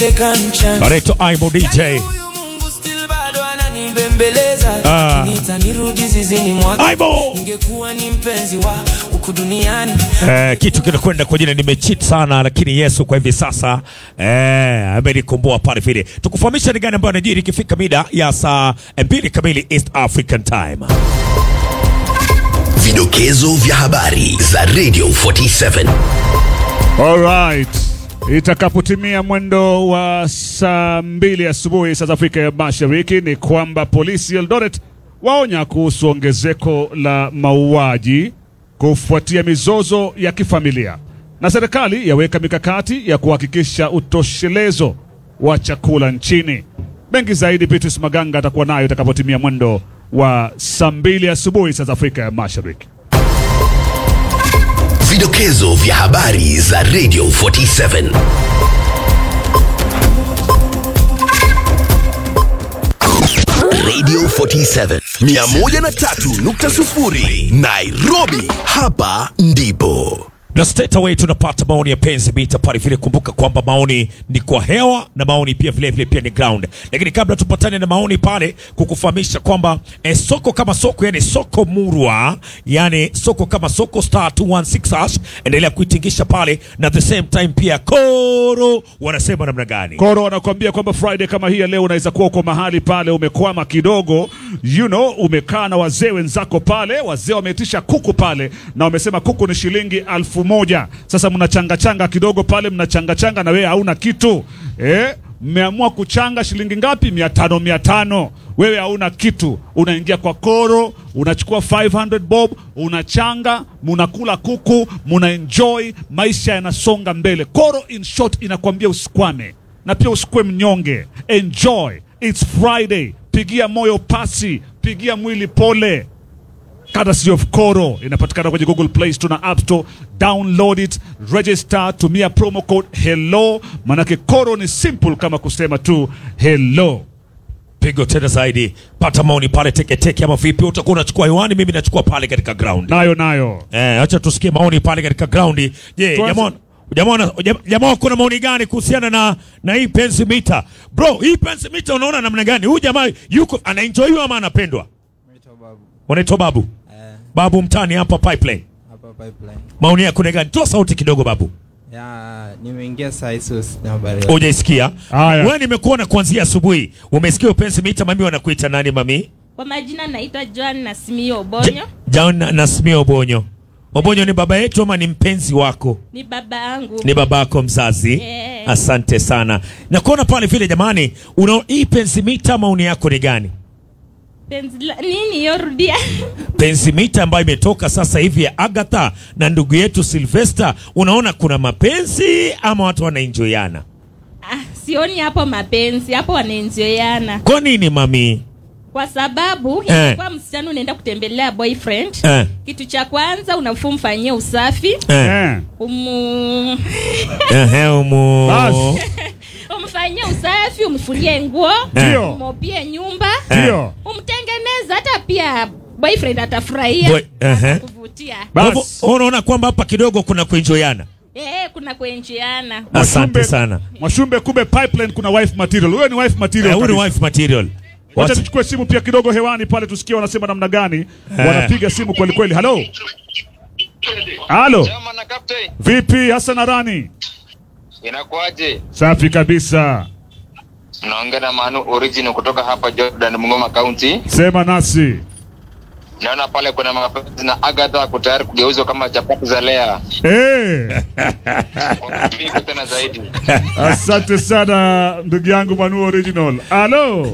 anaitwa Aibo DJ. Ah. Aibo. Ningekuwa ni mpenzi wa huku duniani Eh, kitu kinakwenda kwa jina nimecheat sana, lakini Yesu kwa hivi sasa eh, amenikomboa pale vile. Tukufahamisha ni gani ambayo anajiri ikifika mida ya saa mbili kamili East African Time. Vidokezo vya habari za Radio 47. Alright. Itakapotimia mwendo wa saa mbili asubuhi saa za Afrika ya Mashariki ni kwamba polisi Eldoret waonya kuhusu ongezeko la mauaji kufuatia mizozo ya kifamilia, na serikali yaweka mikakati ya kuhakikisha utoshelezo wa chakula nchini. Mengi zaidi Petrus Maganga atakuwa nayo itakapotimia mwendo wa saa mbili asubuhi saa za Afrika ya Mashariki. Vidokezo vya habari za Radio 47. Radio 47 103.0 Nairobi, hapa ndipo na straight away tunapata maoni ya penzi mita pale vile. Kumbuka kwamba maoni ni kwa hewa na maoni pia vile vile pia ni ground, lakini kabla tupatane na maoni pale, kukufahamisha kwamba eh, soko kama soko, yani soko murwa, yani soko kama soko star 216 hash, endelea kuitingisha pale, na the same time pia koro wanasema namna gani? Koro wanakuambia kwamba Friday kama hii ya leo unaweza kuwa uko mahali pale umekwama kidogo, you know, umekaa na wazee wenzako pale, wazee wameitisha kuku pale na wamesema kuku ni shilingi alfu moja. Sasa mnachanga changa kidogo pale, mnachanga changa na wewe hauna kitu eh? Mmeamua kuchanga shilingi ngapi? mia tano mia tano. Wewe hauna kitu, unaingia kwa Koro, unachukua 500 bob, unachanga, munakula kuku, muna enjoy, maisha yanasonga mbele. Koro in short inakwambia usikwame na pia usikue mnyonge. Enjoy, it's Friday. Pigia moyo pasi, pigia mwili pole. Courtesy of Koro inapatikana kwenye Google Play Store na App Store. Download it, register, tumia promo code hello, manake Koro ni simple kama kusema tu hello. Pigo tena zaidi, pata maoni pale teketeke, ama vipi? Utakuwa unachukua hewani, mimi nachukua pale katika ground. Nayo nayo Eh, acha tusikie maoni pale katika ground. Je, Tuanze- jamaa jamaa jam- jamaa kuna maoni gani kuhusiana na na hii pensi mita? Bro, hii pensi mita unaona namna gani? Huyu jamaa yuko anaenjoyiwa ama anapendwa? Naitwa Babu. Unaitwa Babu. Eh, Babu mtani hapa pipeline. hapa pipeline. Maoni yako ni gani? Toa sauti kidogo Babu. Ya, nimeingia saa hizi sina habari. Hujaisikia? Haya. Wewe nimekuona kuanzia asubuhi. Umesikia pensi mita mami wanakuita nani mami? Kwa majina naitwa Joan Nasimio Ja- Obonyo, John Nasmio Obonyo. Obonyo ni baba yetu ama ni mpenzi wako? ni baba yangu. ni babako mzazi Yeah. asante sana na kuona pale vile jamani una hii pensimita maoni yako ni gani Penzi la- nini hiyo rudia? pensimita ambayo imetoka sasa hivi ya agatha na ndugu yetu silvester unaona kuna mapenzi ama watu wanaenjoyana Ah, sioni hapo mapenzi, hapo wanaenjoyana kwa nini mami kwa sababu Eh. ingekuwa msichana unaenda kutembelea boyfriend Eh. kitu cha kwanza unafaa umfanyie usafi eh, eh. umu... ehe, umu Basi. umfanyie usafi umfulie nguo Ndio. umopie nyumba Ndio. umtengeneza hata pia boyfriend atafurahia Boy- ehe. kuvutia Kwa hivyo, Basi. unaona kwamba hapa kidogo kuna kuenjoyana eh, kuna kuenjiana asante Mwashumbe- sana Mwashumbe, kumbe pipeline kuna wife material. Wewe ni wife material. Eh, huyu ni kabisa. wife material Wacha Wacha- tuchukue simu pia kidogo hewani pale tusikie wanasema namna gani. Wanapiga simu kweli kweli. Halo. Halo. Chama na captain, Vipi Hassan Arani? inakuaje? Safi kabisa. Naongea na Manu Origin kutoka hapa Jordan, Mungoma County. Sema nasi. Naona pale kuna mapenzi na Agatha ako tayari kugeuzwa kama chapati za Lea. Eh. Wapige tena zaidi. Asante sana ndugu yangu Manu Original. Halo.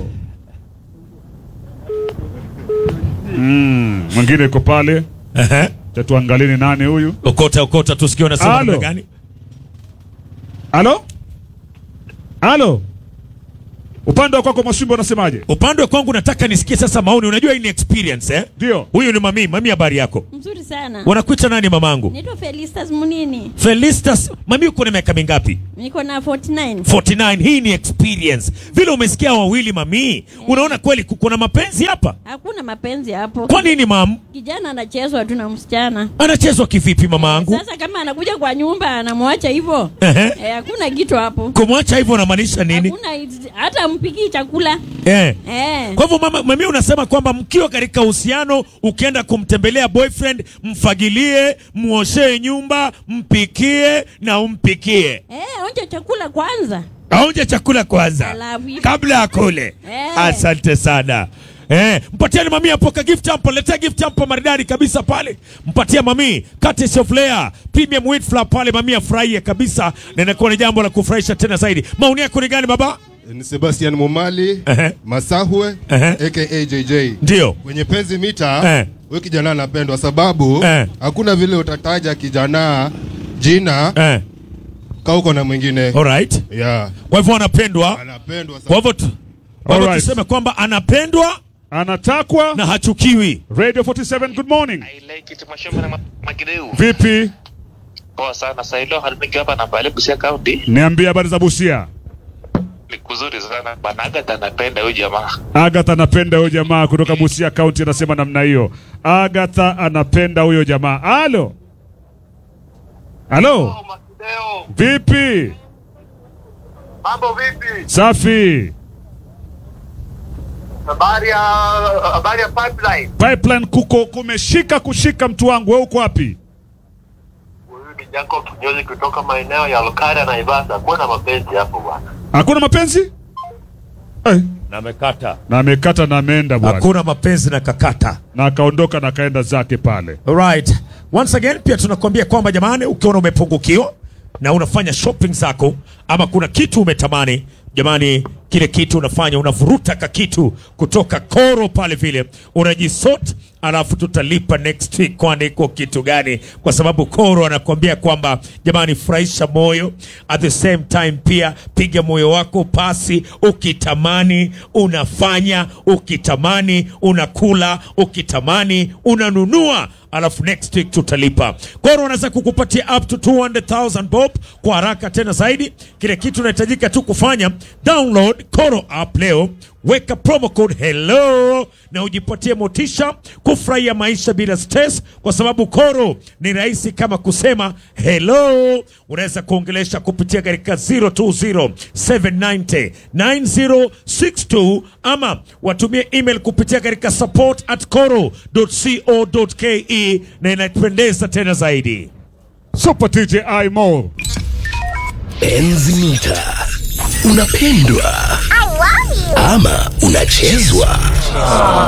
Mm, mwingine yuko pale. Ehe. Tatuangalie ni nani huyu. okota okota tusikie unasema Halo. namna gani Halo? Halo? Upande wa kwako Mwashumbe unasemaje? Upande wa kwangu nataka nisikie sasa maoni. Unajua hii ni experience eh? Ndio. Huyu ni mami. Mami, habari yako? Mzuri sana. Wanakuita nani mamangu? Naitwa Felistas Munini. Felistas. Mami, uko na miaka mingapi? Niko na 49. 49. Hii ni experience. Vile umesikia wawili mami, unaona kweli kuna mapenzi hapa? Hakuna mapenzi hapo. Kwa nini mam? Kijana anachezwa tu na msichana. Anachezwa kivipi mamangu? Sasa kama anakuja kwa nyumba anamwacha hivyo. Ehe. Eh, hakuna kitu hapo. Kumwacha hivyo unamaanisha nini? Hakuna hata mpikii chakula. Eh. Eh. Kwa hivyo mama, mami unasema kwamba mkiwa katika uhusiano ukienda kumtembelea boyfriend, mfagilie, muoshee nyumba, mpikie na umpikie. Eh, onja chakula kwanza. Aonje chakula kwanza Alafu hivyo. kabla akule. Eh. Asante sana. Eh, mpatieni mami hapo ka gift hapo, letea gift hapo maridadi kabisa pale. Mpatia mami Curtis of Layer Premium Wheat Flour pale mami afurahie kabisa na inakuwa ni jambo la kufurahisha tena zaidi. Maoni yako ni gani baba? ni Sebastian Momali Ehe. Masahwe Ehe. aka JJ. Ndio. Kwenye penzi mita Eh. huyu kijana anapendwa sababu Eh. hakuna vile utataja kijana jina Eh. ka uko na mwingine Alright. yeah. Kwa hivyo anapendwa. Anapendwa Kwa hivyo tu- kwa hivyo Alright. tuseme kwamba anapendwa Anatakwa na hachukiwi. Radio 47 good morning. I like it Mwashumbe na Magideu. Vipi? Poa sana. Sailo halimiki hapa na pale Busia County. Niambie habari za Busia. Ni kuzuri sana. Bana Agatha anapenda huyu jamaa. Agatha anapenda huyo jamaa kutoka Busia County anasema namna hiyo. Agatha anapenda huyo jamaa. Halo. Halo. Magideu, Vipi? mambo vipi? Safi. Habari ya habari ya pipeline. Pipeline kuko kumeshika kushika mtu wangu. Wewe uko wapi? Huyu ni Jacob Kinyozi kutoka maeneo ya Lokara na Ibasa. Kuna mapenzi hapo bwana. Hakuna mapenzi? Eh, Na amekata. na amekata na ameenda bwana. Hakuna mapenzi na kakata. Na akaondoka na akaenda zake pale. Alright. Once again pia tunakwambia kwamba jamani, ukiona umepungukiwa na unafanya shopping zako ama kuna kitu umetamani, jamani, kile kitu unafanya unavuruta ka kitu kutoka koro pale vile unajisort, alafu tutalipa next week, kwani iko kitu gani? Kwa sababu koro anakuambia kwamba jamani, furahisha moyo, at the same time pia piga moyo wako pasi, ukitamani unafanya, ukitamani unakula, ukitamani unanunua alafu next week tutalipa. Koro wanaweza kukupatia up to 200,000 bob kwa haraka tena zaidi. Kile kitu unahitajika tu kufanya, download Koro app leo, weka promo code hello na ujipatie motisha kufurahia maisha bila stress, kwa sababu Koro ni rahisi kama kusema hello. Unaweza kuongelesha kupitia katika 020 790 9062 ama watumie email kupitia katika support at coro.co.ke na inapendeza tena zaidi. Super DJ I More. Enzi mita. Unapendwa ama unachezwa?